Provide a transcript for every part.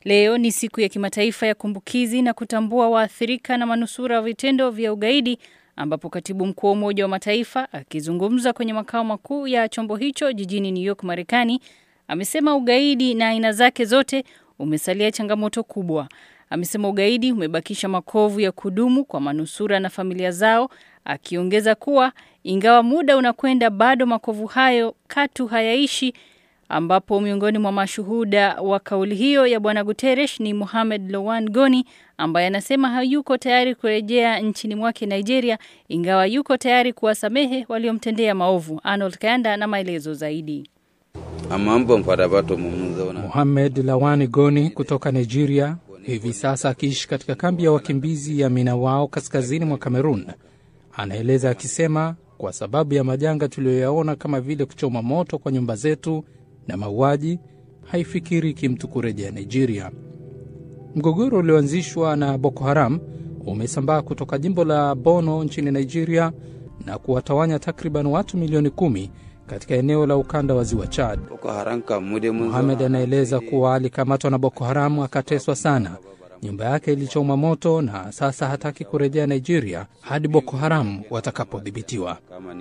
Leo ni siku ya kimataifa ya kumbukizi na kutambua waathirika na manusura wa vitendo vya ugaidi ambapo katibu mkuu wa Umoja wa Mataifa akizungumza kwenye makao makuu ya chombo hicho jijini New York, Marekani, amesema ugaidi na aina zake zote umesalia changamoto kubwa. Amesema ugaidi umebakisha makovu ya kudumu kwa manusura na familia zao, akiongeza kuwa ingawa muda unakwenda, bado makovu hayo katu hayaishi, ambapo miongoni mwa mashuhuda wa kauli hiyo ya Bwana Guterres ni Mohamed Lawan Goni ambaye anasema hayuko tayari kurejea nchini mwake Nigeria, ingawa yuko tayari kuwasamehe waliomtendea maovu. Arnold Kayanda na maelezo zaidi. Mohamed Lawani Goni kutoka Nigeria, hivi sasa akiishi katika kambi ya wakimbizi ya Minawao kaskazini mwa Kamerun, anaeleza akisema, kwa sababu ya majanga tuliyoyaona kama vile kuchoma moto kwa nyumba zetu na mauaji, haifikiriki mtu kurejea Nigeria. Mgogoro ulioanzishwa na Boko Haram umesambaa kutoka jimbo la Bono nchini Nigeria na kuwatawanya takriban watu milioni kumi katika eneo la ukanda wa ziwa Chad. Mohamed anaeleza kuwa alikamatwa na Boko Haram akateswa sana, nyumba yake ilichoma moto na sasa hataki kurejea Nigeria hadi Boko Haram watakapodhibitiwa.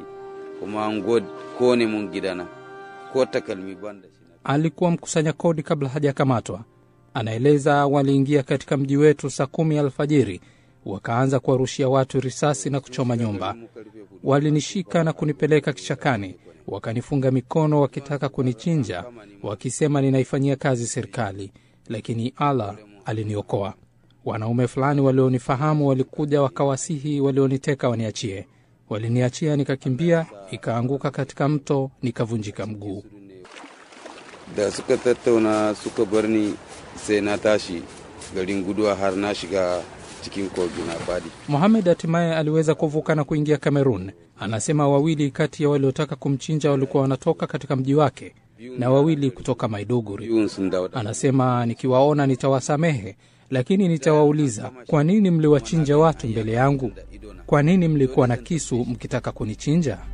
Alikuwa mkusanya kodi kabla hajakamatwa. Anaeleza waliingia katika mji wetu saa kumi alfajiri, wakaanza kuwarushia watu risasi na kuchoma nyumba. Walinishika na kunipeleka kichakani, wakanifunga mikono wakitaka kunichinja, wakisema ninaifanyia kazi serikali, lakini Allah aliniokoa. Wanaume fulani walionifahamu walikuja wakawasihi walioniteka waniachie. Waliniachia, nikakimbia, ikaanguka katika mto, nikavunjika mguu. da suka tattauna suka bar ni sai na tashi garin guduwa har na shiga cikin kogi na fadi. Mohamed hatimaye aliweza kuvuka na kuingia Kamerun. Anasema wawili kati ya waliotaka kumchinja walikuwa wanatoka katika mji wake na wawili kutoka Maiduguri. Anasema nikiwaona nitawasamehe, lakini nitawauliza kwa nini mliwachinja watu mbele yangu? Kwa nini mlikuwa na kisu mkitaka kunichinja?